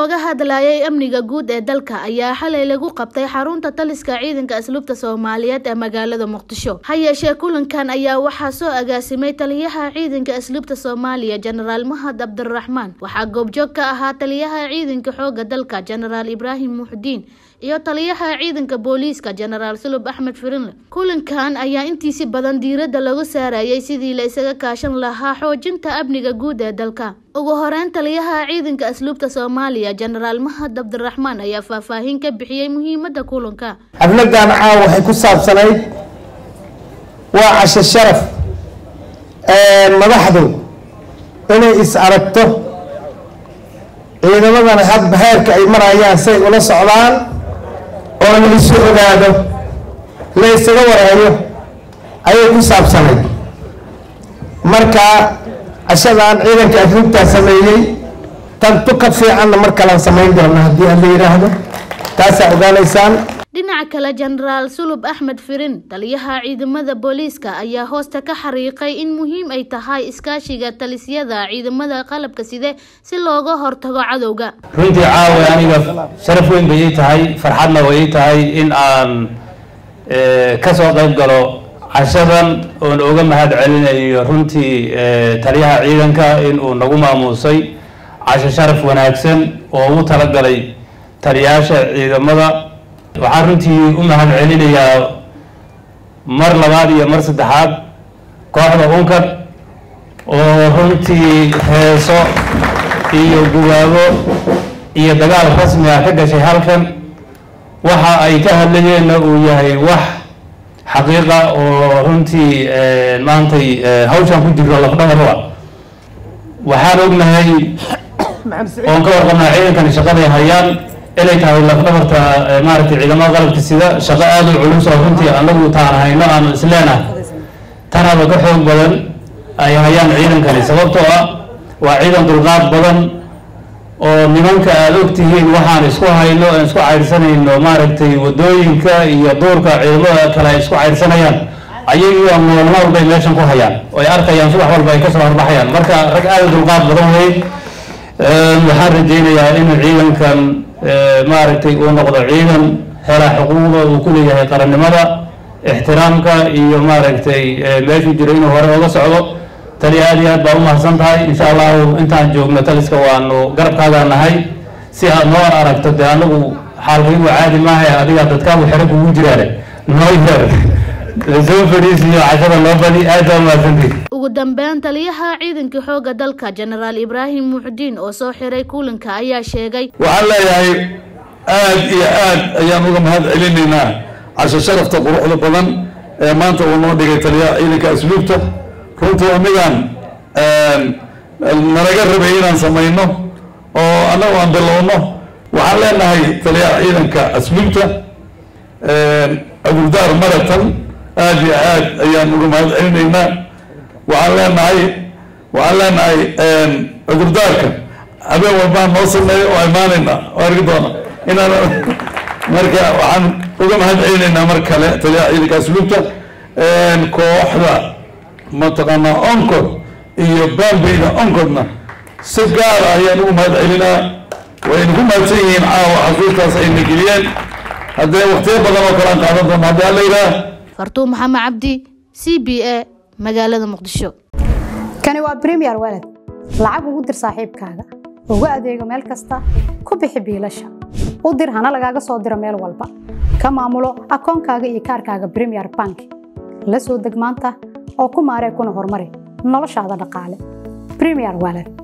looga hadlayay amniga guud ee dalka ayaa xalay lagu qabtay xarunta taliska ciidanka asluubta soomaaliyeed ee magaalada muqdisho ha yeeshee kulankan ayaa waxaa soo agaasimay taliyaha ciidanka asluubta soomaaliya jenaraal mahad cabdiraxmaan waxaa goobjoog ka ahaa taliyaha ciidanka xooga dalka jenaraal ibraahim muxdiin iyo taliyaha ciidanka booliiska jenaraal sulub axmed firinle kulankan ayaa intiisi badan diiradda lagu saarayay sidii la isaga kaashan lahaa xoojinta amniga guud ee dalka ugu horeyn taliyaha ciidanka asluubta soomaaliya jenaraal mahad cabdiraxmaan ayaa faahfaahin ka bixiyey muhiimada kulanka xafladan caawa waxay ku saabsanayd waa casho sharaf madaxdu inay is aragto ciidamadana hadba heerka ay marayaan say ula socdaan oo la isu ogaado la isaga waraayo ayay ku saabsanayd marka cashadan ciidanka asluubtaa sameeyey tantu ka fiicanna mar kalaan samayn doona haddii aan la yidhaahdo taasaa ogaanaysaan dhinaca kale jenaraal sulub axmed firin taliyaha ciidamada booliiska ayaa hoosta ka xariiqay in muhiim ay tahay iskaashiga talisyada ciidamada qalabka side si looga hortago cadowga runtii caawa aniga sharaf weyn bay ii tahay farxadna way ii tahay in aan kasoo qayb galo cashadan oon uga mahad celinayo runtii taliyaha ciidanka in uu nagu maamuusay casho sharaf wanaagsan oo ugu talagalay taliyayaasha ciidamada waxaan runtii u mahad celinayaa mar labaad iyo mar saddexaad kooxda unkad oo runtii heeso iyo gubaabo iyo dagaal rasmi ah ka gashay halkan waxa ay ka hadlayeenna uu yahay wax xaqiiqa oo runtii maantay hawshan ku jiro lafdhabarba waxaan ognahay oon ka warqabnaa ciidankani shaqaday hayaan inay tahay lafdhabarta maaragtay ciidamada qalabka sida shaqo aada u culus oo runtii anagu taan hayno aanu isleenahay tanaba ka xoog badan ay hayaan ciidankani sababtoo ah waa ciidan dulqaad badan oo nimanka aada ogtihiin waxaan isku hayno aan isku caydhsanayno maaragtay wadooyinka iyo duurka ciidamada kale ay isku caydhsanayaan ayagiioo noolma walbay meeshan ku hayaan oo ay arkayaan subax walba ay kasoo horbaxayaan marka rag aada dulqaad badan wey waxaan rajaynayaa in ciidankan maaragtay uu noqdo ciidan hela xuquuqda uu ku leeyahay qarannimada ixtiraamka iyo maaragtay meeshuu jiro inuu hore oga socdo taliya aad iyo aad baa umahadsan tahay insha allahu intaan joogno taliska waanu garabkaagaa nahay si aad noo aragto dee anagu xaalkaygu caadi maaha adiga dadkaagu xero kugu jiraane noo yeer soo fadhiisiyo cashada noo badi aad baa umahadsantii ugu dambeyn taliyaha ciidanka xooga dalka jenaraal ibraahim muxdiin oo soo xiray kulanka ayaa sheegay waxaan leeyahay aad iyo aad ayaan uga mahad celinaynaa casho sharafta quruxda badan ee maanta uu noo dhigay taliyaha ciidanka asluubta runtii anigan nalaga rabay inaan samayno oo annagu aan bilowno waxaan leenahay taliyaha ciidanka asluubta abuldaar maratan aad iyo aad ayaan uga mahad celinaynaa waxaan leenahay waxaan leenahay cudurdaarka habeen walbaan noo sameeyo oo imaanayna oo argi doona inaan marka waxaan uga mahad celinaynaa mar kale taliyaha ciidanka asluubta kooxda mataqaanaa oncod iyo bambeyda oncodna si gaara ayaan ugu mahad celinaa wayna ku mahadsan yihiin caawa xasuustaas ayna geliyeen haddee waktiyo badan oo kalean qaadan doona haddii alla yidhaah fartuun maxamed cabdi c b a magaalada muqdisho kani waa bremiyer walad lacag ugu dir saaxiibkaaga ugu adeego meel kasta ku bixi biilasha u dir hana lagaaga soo diro meel walba ka maamulo akoonkaaga iyo kaarkaaga bremiyer bank la soo deg maanta oo ku maaree kuna horumari noloshaada dhaqaale bremiyer walad